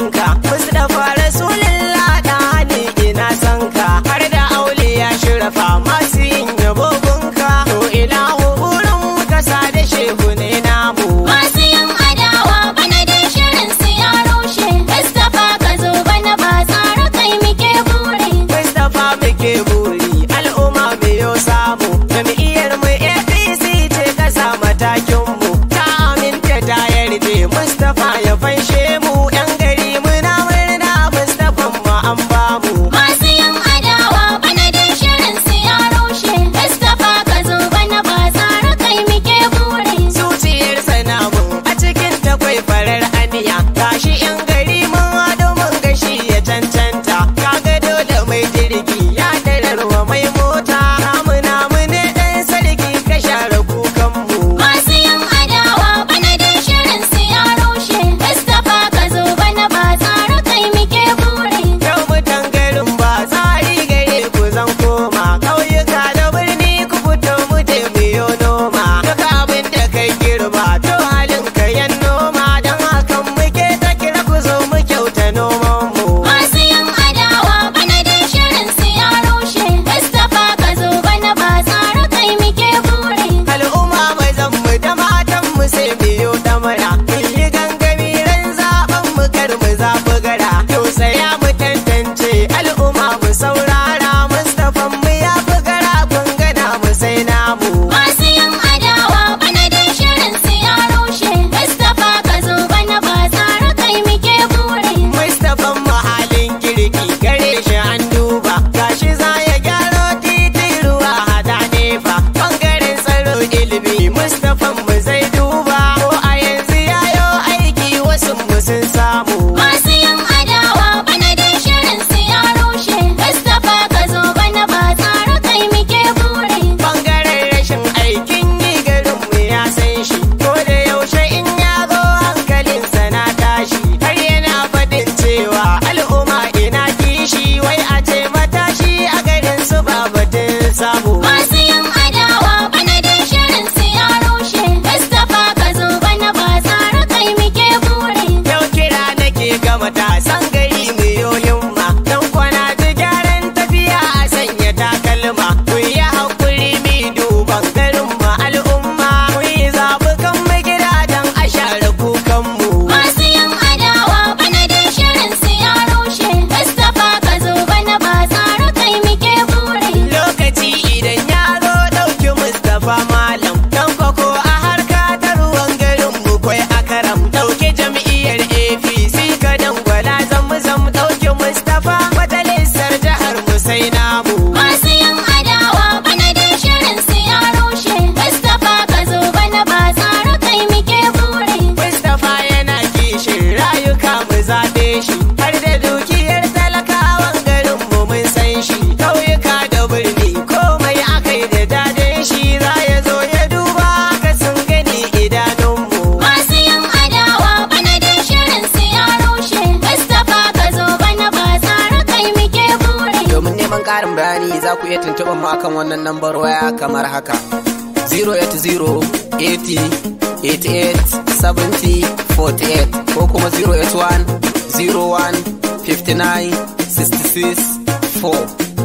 ka Mustapha Rasulullah da hani ina san ka har da auliya shirafa masu yin yabo gunka to ilahu burin muka sa da shehu ne namu Masu yin adawa bana dai shirin su ya rushe. Mustapha ka zo bana ba tsara kai muke buri. Mustapha muke buri al'umma me yo samu jam'iyyar mu APC ce kasa matakin mu ta aminta ta yarda Mustapha ya fanshe mu yan gari muna murna Mustapha mu an bamu Masu yin adawa bana dai shirin su ya rushe. Mustapha ka zo bana ba tsara kai muke buri. zuciyar sanamun a cikin takwai farar aniya gashi yan gari mun haɗu mun gashi ya cancanta kaga dole mai jirgi ya dararwa mai mota namu namu ne ɗan sarki ka share kukan mu Masu yin adawa bana dai shirin su ya rushe. Mustapha ka zo bana ba tsara kai muke buri. yau mutan garin ba tsari gare ku zan koma ƙauyuka da birni ku fito mu je mu yo noma duk abin da kai girma to halin ka yan noma don hakan muke ta kira ku zo mu kyauta noman mu Masu yin adawa bana dai shirin su ya rushe. Mustapha ka zo bana ba tsara kai muke buri. al'umma mai zan mu da matan mu sai biyo damara mun yi gangami ran zaben mu kar mu zafi gara to saya mu tantance al'umma mu saurara Mustapha mu ya fi gara kun gana mu sai namu Masu yin adawa bana dai shirin su ya rushe. Mustapha ka zo bana ba tsara kai muke buri. Mustapha mahalin kirki gare shi an duba gashi za ya gyaro titi ruwa hada nefa bangaren tsaro ilimi Mustapha mu zai duba ko a yanzu yayo aiki wasu mu sun samu Masu yin adawa bana dai shirin su ya rushe. Mustapha ka zo bana ba tsara kai muke buri. bangaren rashin aikin yi garin mu ya san shi ko da yaushe in ya zo hankalinsa na tashi har yana faɗin cewa al'umma ina kishi wai a ce matashi a garin su ba batun samu Masu yin adawa bana dai shirin su ya rushe. Mustapha ka zo bana ba tsara kai muke buri. Yau kira nake ga matasan gari mu yo himma don kwana ji gyaran tafiya a sanya takalma ku yi hakuri mi duban garin mu al'umma ku yi zaɓukan mu gidajen a share kukan mu Masu yin adawa bana dai shirin su ya rushe. Mustapha ka zo bana ba tsara kai muke buri. lokaci idan ya zo ɗauki Mustapha malam dan kwako a harka ta ruwan garin mu kwai akaram ɗauki jam'iyyar APC ka dangwala zamu zam ɗauki Mustapha majalisar jihar mu sai namu Masu yin adawa bana dai shirin su ya rushe. Mustapha ka zo bana ba tsara kai muke buri. Mustapha yana kishin rayuka mu zaɓe shi har da dukiyar talakawan garin mu mun san shi ƙauyuka da birni komai akai da dadin shi za ya zo ya duba ka sun gani idanunmu Masu yin adawa bana dai shirin su ya rushe. Mustapha ka zo bana ba tsara kai muke buri. Domin neman ƙarin bayani za ku iya tuntuɓar mu akan wannan lambar waya kamar haka. 080-88-88-70-48 ko kuma 081-01-59-66-4.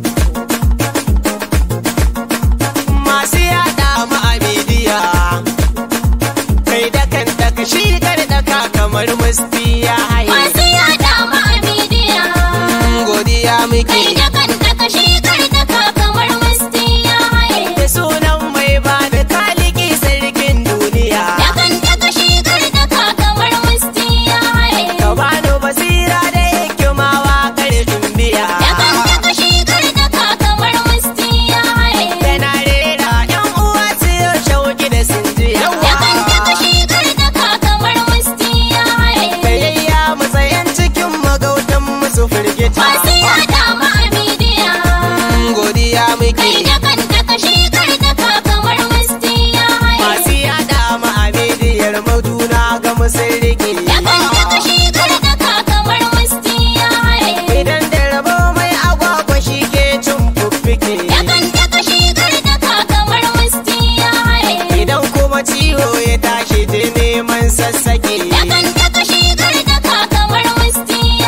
masu yaɗa mu a midiya kai da kan daka shi daka kamar mustiya haye Masu yada mu a midiya. Godiya muke. Kai da kan daka shi kar daka kamar musti ya haye. da sunan mai ba da kaliki sarkin duniya Da kan daka shi kar daka kamar musti ya haye. ka bani basira da hikima waƙar biya Da kan daka shi kar daka kamar musti ya haye. Yana rera ‘yan uwa su yau shauki da sinjiya. Da kan daka shi kar daka kamar musti ya haye. Kayayya matsayin cikin magautan musu firgita. Masu yada mu a midiya. Godiya muke. Kai da kan daka shi kar daka kamar musti ya haye. Masu yaɗa mu a midiyar maduna ga musiriki. Da kan daka shi kar daka kamar musti ya haye. Idan da rabo mai agwagwa shi ke cin fuffike. Yakan daka shi kar daka kamar musti ya haye. Idan kuma ciwo ya tashi ta neman sassaƙe. Yakan daka shi kar daka kamar musti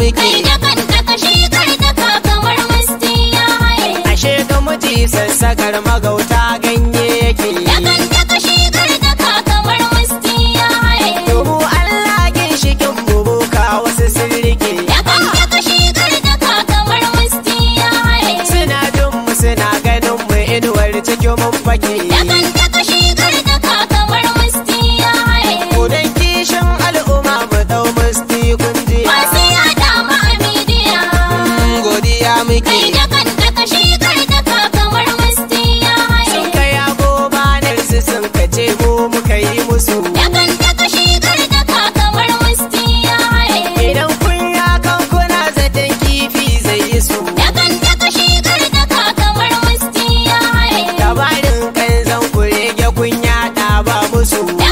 muke Kai da kanta ka shekar da ka kamar musti ya haye. ashe ga miji sassakar magauta ganye yake Da kanta ka shekar da ka kamar musti ya haye. Dubu Allah ginshikin bubuka wasu sun rike Da kanta ka shekar da ka kamar musti ya haye. suna jin mu suna ganin mu inuwar cikin mun fake Da kanta ka shekar da ka kamar musti ya haye. Kudan kishin al'umma mu dau musti kunjiya Masu yada ma a midiya. godiya muke Kai da kanta ka shekar da ka kamar musti ya haye. sun kai agobanar su sun kace mu muka yi musu Da kanta ka shekar da ka kamar musti ya haye. idan kun ya kan kuna zaton kifi zai yi su Da kanta ka shekar da ka kamar musti ya haye. labarin kan zan kurege kun yaɗa ba musu